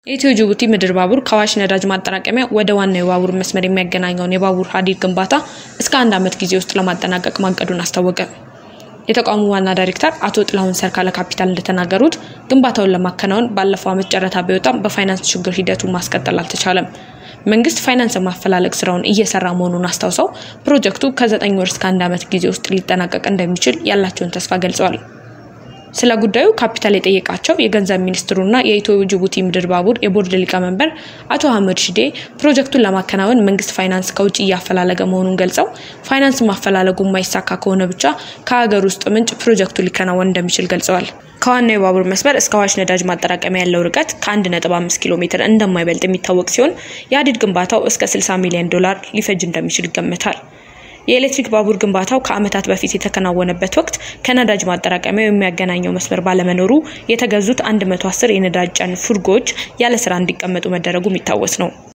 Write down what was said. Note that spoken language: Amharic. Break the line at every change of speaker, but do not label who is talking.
የኢትዮ ጅቡቲ ምድር ባቡር ከአዋሽ ነዳጅ ማጠራቀሚያ ወደ ዋናው የባቡር መስመር የሚያገናኘውን የባቡር ሀዲድ ግንባታ እስከ አንድ ዓመት ጊዜ ውስጥ ለማጠናቀቅ ማቀዱን አስታወቀ። የተቋሙ ዋና ዳይሬክተር አቶ ጥላሁን ሰርካ ለካፒታል እንደተናገሩት ግንባታውን ለማከናወን ባለፈው ዓመት ጨረታ ቢወጣም በፋይናንስ ችግር ሂደቱን ማስቀጠል አልተቻለም። መንግስት ፋይናንስ ማፈላለግ ስራውን እየሰራ መሆኑን አስታውሰው ፕሮጀክቱ ከዘጠኝ ወር እስከ አንድ ዓመት ጊዜ ውስጥ ሊጠናቀቅ እንደሚችል ያላቸውን ተስፋ ገልጸዋል። ስለ ጉዳዩ ካፒታል የጠየቃቸው የገንዘብ ሚኒስትሩና የኢትዮ ጅቡቲ ምድር ባቡር የቦርድ ሊቀመንበር አቶ አህመድ ሺዴ ፕሮጀክቱን ለማከናወን መንግስት ፋይናንስ ከውጭ እያፈላለገ መሆኑን ገልጸው ፋይናንስ ማፈላለጉ የማይሳካ ከሆነ ብቻ ከሀገር ውስጥ ምንጭ ፕሮጀክቱ ሊከናወን እንደሚችል ገልጸዋል። ከዋናው የባቡር መስመር እስከ አዋሽ ነዳጅ ማጠራቀሚያ ያለው ርቀት ከ1.5 ኪሎ ሜትር እንደማይበልጥ የሚታወቅ ሲሆን የሀዲድ ግንባታው እስከ 60 ሚሊዮን ዶላር ሊፈጅ እንደሚችል ይገመታል። የኤሌክትሪክ ባቡር ግንባታው ከዓመታት በፊት የተከናወነበት ወቅት ከነዳጅ ማጠራቀሚያው የሚያገናኘው መስመር ባለመኖሩ የተገዙት 110 የነዳጅ ጫኝ ፉርጎዎች ያለ ስራ እንዲቀመጡ መደረጉ የሚታወስ ነው።